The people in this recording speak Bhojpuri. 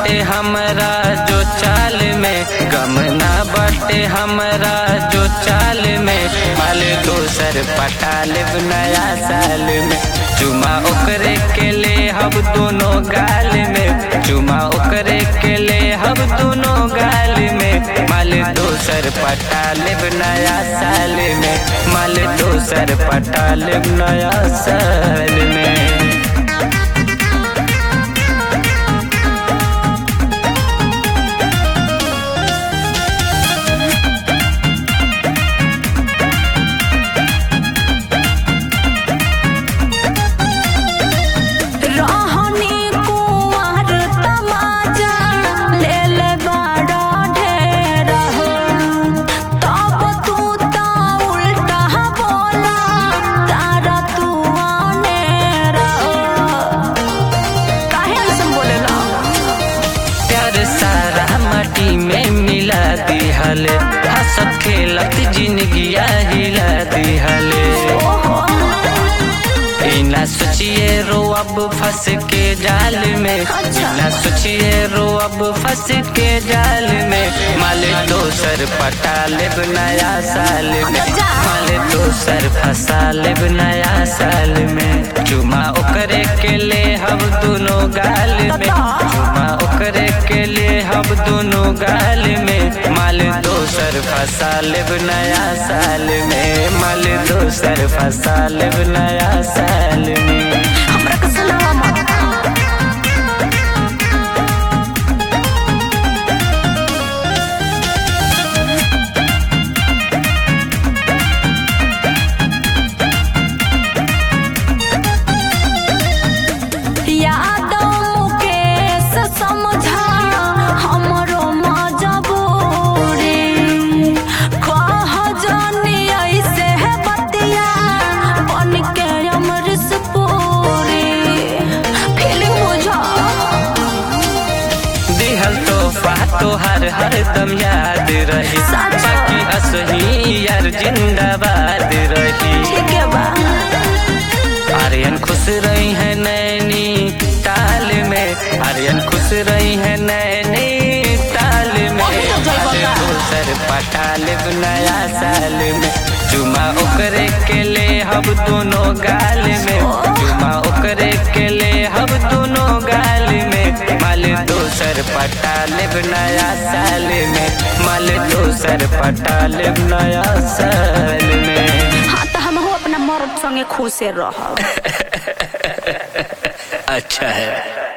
बाटे हमरा जो चाल में गम ना बाटे हमरा जो चाल में माल दोसर पटा लेब नया साल में चुमा ओकरे के ले हम दोनों गाल में चुमा ओकरे के ले हम दोनों गाल में माल दोसर पटा लेब नया साल में माल दोसर पटा लेब नया साल में रहनी कुंवर तमाचा लेल बड़ा ढेर हो तब तू ता उल्टा बोला तारा तू अनेर हो काहे ऐसन बोलेला प्यार सारा माटी में मिला दिहल हंसत खेलत जिंदगिया हिला दिहल ई ना सोचिए रो अब फंस के जाल में अच्छा। ना सोचिए रो अब फंस के जाल में माल दोसर पटा लेब नया साल में जा। माल दोसर फंसा लेब नया साल में चुमा ओकरे के ले हम दोनों गाल में चुमा ओकरे के लिए हम दोनों गाल में माल दोसर फंसा लेब नया साल में माल दोसर फंसा लेब नया साल में हमरा के सुनावा मत यादव मुकेश समझा हमरो मजबूरी कह जानी ऐसे है बतिया बन के अमृत पूरी फीलिंग बुझा दिहल तोहफा तोहर हरदम याद रही सच। बाकी असही यार जिंदाबाद रही ठीक है बा आर्यन खुश रही है नैनी ताल में आर्यन खुश रही है नैनी ताल में वही तो जय माल बता। दोसर पटा लेब नया साल में चुमा ओकरे के ले हम दोनों गाल में चुमा ओकरे के ले हम दोनों गाल में माल दोसर पटा लेब नया साल में माल दोसर पटा लेब नया साल में हाँ तो हम अपना मर्द संगे खुश रह अच्छा है